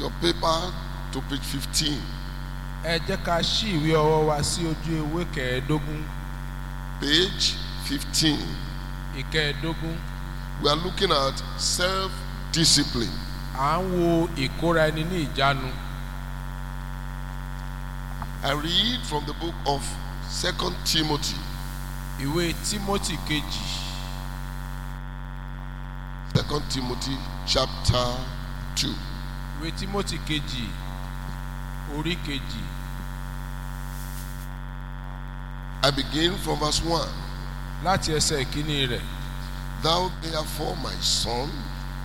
your paper to page 15. ẹ jẹ́ ká ṣí ìwé ọwọ́ wa sí ojú ewé kẹẹ̀ẹ́dógún Page 15. ìkẹẹ̀ẹ́dógún We are looking at self discipline. à ń wo ìkóra ẹni ní ìjánu I read from the book of Second Timothy, ìwé tímótì kejì Second Timothy chapter 2. ìwé tímótì kejì orí kejì I begin from verse 1. láti ẹsẹ̀ ìkíní rẹ̀ Thou therefore, my son,